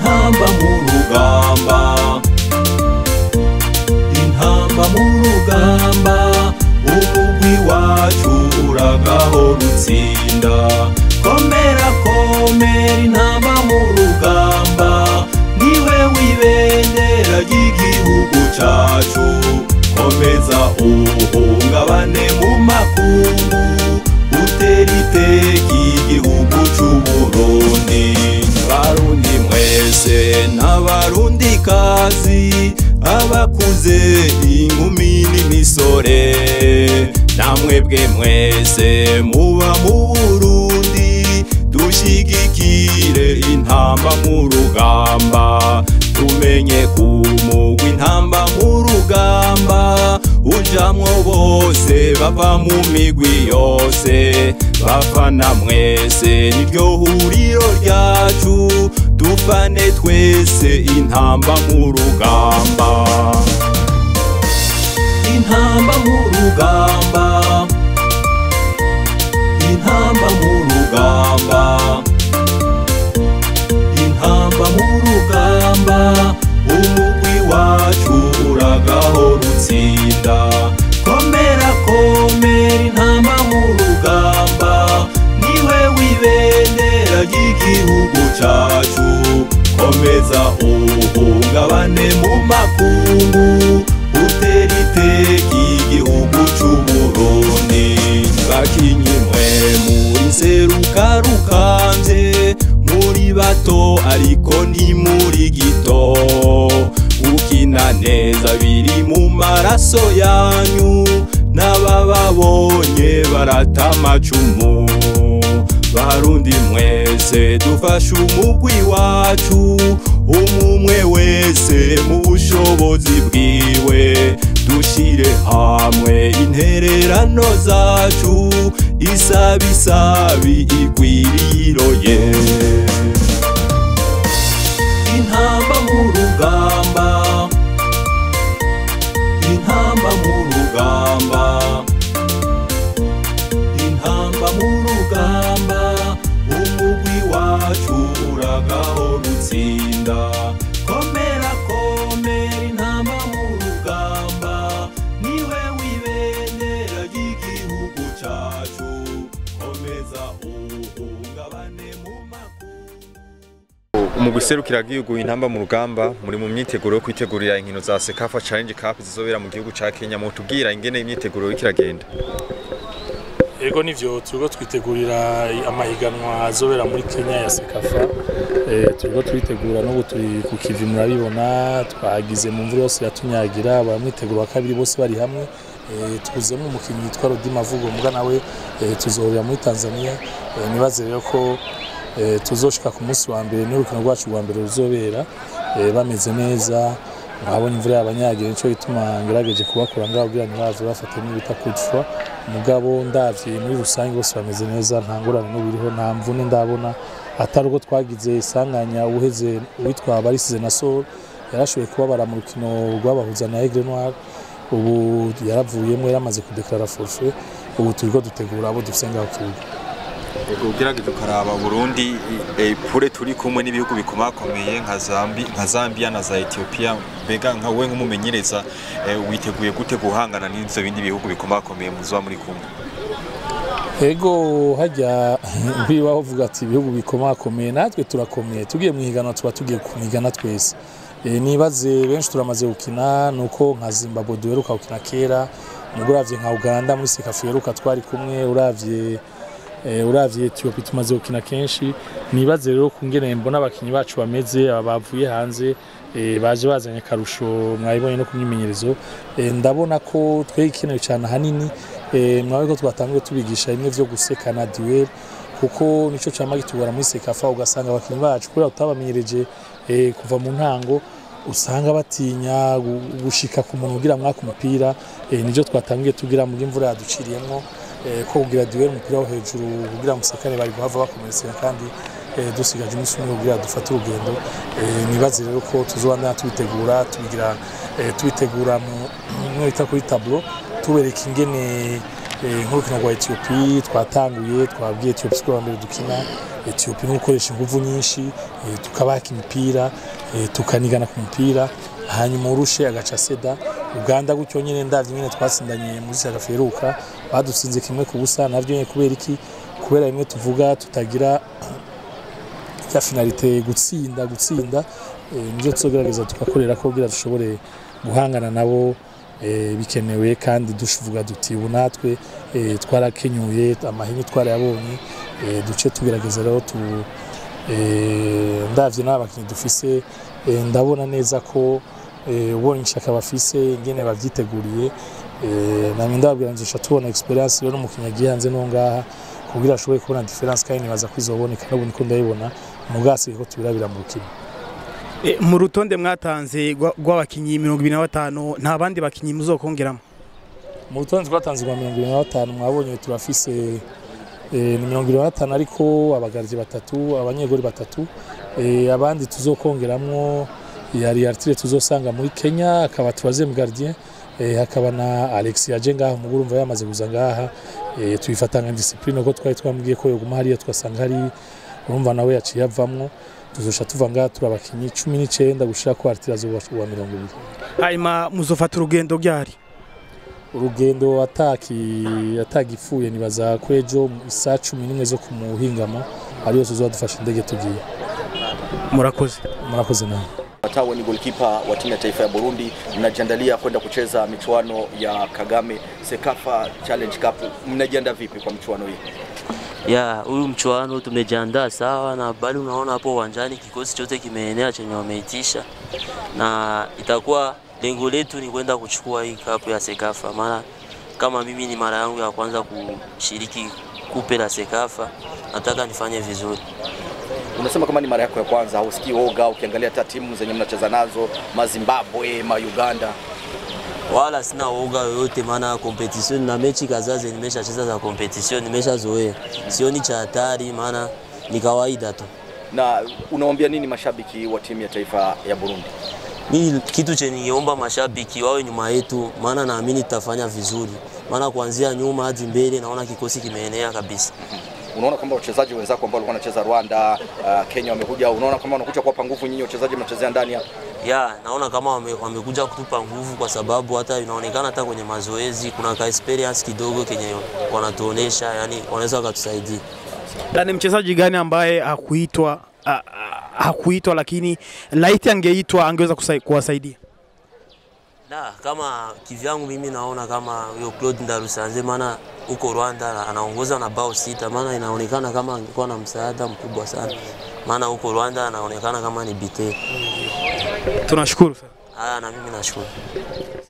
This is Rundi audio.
intamba mu rugamba intamba mu rugamba umugwi wacu uragahora utsinda komera komera intamba mu rugamba niwe wibendera ry'igihugu cacu komeza uhungabane mu makungu utera iteka igihugu c'uburundi barundi mwese n'abarundi kazi abakuze inkumi n'imisore namwebwe mwese muba mu burundi dushigikire intamba mu rugamba tumenye kumugwa intamba mu rugamba ujamwo bose bava mu migwi yose bafana mwese niryo huriro ryacu dufane twese intamba mu rugamba intamba mu rugamba intamba mu rugamba intamba mu rugamba umugwi wacu uragahora utsinda komera komera intamba mu rugamba niwe wibendera ry'igihugu cacu komeza uhungabane mu makungu utera iteka igihugu c'uburundi bakinyi mwe muri nseruka rukambye muri bato ariko ni muri gito ukina neza biri mu maraso yanyu n'abababonye barata amacumu barundi mwese dufashe umugwi wacu umumwe wese mu bushobozi bwiwe dushire hamwe intererano zacu isabi isabi igwiriroye intamba mu rugamba intamba mu rugamba intamba mu rugamba umugwi wacu uragahora utsinda komera komera intamba mu rugamba niwe wibendera ry'igihugu cacu komeza uhungabane mu makungu umugwi serukira igihugu intamba mu rugamba muri mu myiteguro yo kwitegurira inkino za Sekafa Challenge Cup zizobera mu gihugu ca Kenya mutubwira ingene imyiteguro iriko iragenda Ego nivyo turiko twitegurira amahiganwa azobera muri Kenya ya Sekafa eh turiko twitegura n'ubu turi ku kivi murabibona twagize mu mvura yose yatunyagira abamwiteguro wa kabiri bose bari hamwe eh tuzemo umukinnyi yitwa Rodi Mavugo muga nawe eh, tuzohurira muri Tanzania eh, nibaze rero ko eh, tuzoshika ku munsi wa mbere n'urukino rwacu rwa mbere ruzobera eh, bameze neza nkabonye imvura yabanyagira nico gituma ngerageje kubakura ngaho kugira ntibaze bafate n'ibita kudfwa mugabo ndavye muri rusange bose bameze neza nta ngorane n'ubiriho nta mvune ndabona atari uko twagize isanganya uheze uwitwa barisize na sol yarashoboye kubabara mu rukino rwabahuza na aigle noir ubu yaravuyemo yaramaze kudeklara forfait ubu turiko dutegura abo dufise ngaho kibuga ugerageje ukaraba Burundi eh, pure turi kumwe n'ibihugu bikomakomeye nka Zambi nka Zambia na za Ethiopia mbega nka we nk'umumenyereza eh, witeguye gute guhangana n'ivyo bindi bihugu bikomakomeye muzoba muri kumwe ego hajya bibaho uvuga ati ibihugu bikomakomeye natwe turakomeye tugiye mu higanwa tuba tugiye kumigana twese Eh, nibaze benshi turamaze gukina nuko nka Zimbabwe duheruka gukina kera nubwo uravye nka Uganda muri Sekafa iheruka twari kumwe uravye eh, uravye Ethiopia tumaze gukina kenshi nibaze rero kungene mbona abakinyi bacu bameze aba bavuye hanze eh, baje bazanye akarusho mwabibonye no ku myimenyerezo eh, ndabona ko twegikenewe cyane ahanini eh, mwabe ko twatanguye tubigisha bimwe vyo gusekana duel kuko nico cama gitugora muri Sekafa ugasanga abakinyi bacu kubera tutabamenyereje eh, kuva mu ntango usanga batinya gu- gushika ku muntu ugira mwaka umupira eh, nivyo twatangiye tugira mu imvura yaduciriyemwo eh, ko kugira duel umupira wo hejuru kugira musekane bari guhava bakomerekera kandi eh, dusigaje umunsi umwe kugira dufate urugendo eh, nibaze rero ko tuzobandana tubitegura tubigira eh, tubitegura mu mwe bita kuri tableau tubereka ingene eh, nk'urukino rwa Ethiopia twatanguye twabwiye Ethiopia ko mbere dukina Ethiopia no gukoresha ingufu nyinshi eh, tukabaka imipira eh, tukanigana ku mupira hanyuma urushe agaca seda Uganda gutyo nyine ndavye nyine twatsindanye muri Sagaferuka badutsinze kimwe ku busa navyo nyine kubera iki kubera rimwe tuvuga tutagira ya finalite gutsinda gutsinda eh, nivyo tuzogerageza tugakorera ko kugira dushobore guhangana nabo eh, bikenewe kandi dushuvuga duti ubu natwe eh, twarakenyuye amahinyu twarayabonye eh, duce tugerageza rero tu eh, ndavye n'abakinnyi dufise eh, ndabona neza ko eh, ubonye ishaka bafise ingene bavyiteguriye eh, namye ndababwira nzosha tubona experience rero n'umukinnyi agiye hanze no ngaha kugira ashobore kubona difference kandi nibaza ko izoboneka n'ubu niko ndayibona mugasi ko tubirabira mu rukino E, mu rutonde mwatanze rwa- rw'abakinyi mirongo ibiri na batanu nta bandi bakinyi muzokongeramo mu rutonde twatanze rwa mirongo irindwi na batanu mwabonye turafise eh, ni mirongo irindwi na batanu ariko abagaryi batatu abanyegori batatu eh, abandi tuzokongeramwo yari artire tuzosanga muri Kenya akaba troisième gardien eh, hakaba na Alex yaje ngaha umuguru umva yamaze kuza ngaha eh, tuyifata nka discipline ko twari twambwiye ko yoguma hariya twasanga hari urumva nawe yaciye avamwo tuzosha tuva ngaha turi abakinyi cumi n'icenda gushira ko artire azoba uwa mirongo ibiri hanyuma muzofata urugendo ryari urugendo ataki atagipfuye nibaza ko ejo isaa cumi n'imwe zo ku muhingamo ariyo tuzoba dufashe indege tugiye murakoze murakoze nawe Watawe ni golkipa wa timu ya taifa ya Burundi, mnajiandalia kwenda kucheza michuano ya Kagame Sekafa Challenge Cup. Mnajiandaa vipi kwa michuano hii? ya huyu mchuano tumejiandaa sawa, na bali unaona hapo uwanjani kikosi chote kimeenea chenye wameitisha, na itakuwa lengo letu ni kwenda kuchukua hii kapu ya Sekafa, maana kama mimi ni mara yangu ya kwanza kushiriki kupe la Sekafa, nataka nifanye vizuri. Unasema kama ni mara yako ya kwanza, hausikii woga ukiangalia hata timu zenye mnacheza nazo, Mazimbabwe, ma Uganda. wala sina uoga yoyote, maana competition na mechi kadhaa zenye nimeshacheza za competition nimeshazoea, sioni cha hatari, maana ni kawaida tu. Na unawaambia nini mashabiki wa timu ya taifa ya Burundi? Mimi kitu chenye ningeomba mashabiki wawe nyuma yetu, maana naamini tutafanya vizuri, maana kuanzia nyuma hadi mbele naona kikosi kimeenea kabisa. Unaona kwamba wachezaji wenzako ambao walikuwa wanacheza Rwanda, uh, Kenya wamekuja, unaona kama wanakuja kuwapa nguvu nyinyi wachezaji mnachezea ndani hapa? Ya, naona kama wame, wamekuja kutupa nguvu, kwa sababu hata inaonekana hata kwenye mazoezi kuna ka experience kidogo kenye wanatuonesha, yani wanaweza wakatusaidia. na ni mchezaji gani ambaye hakuitwa a- a- hakuitwa lakini laiti angeitwa angeweza kusai- kuwasaidia Da, kama kivyangu mimi naona kama huyo Claude Ndarusanze, maana huko Rwanda anaongoza na bao sita, maana inaonekana kama angekuwa na msaada mkubwa sana, maana huko Rwanda anaonekana kama ni bite. tunashukuru sana Haya, na mimi nashukuru.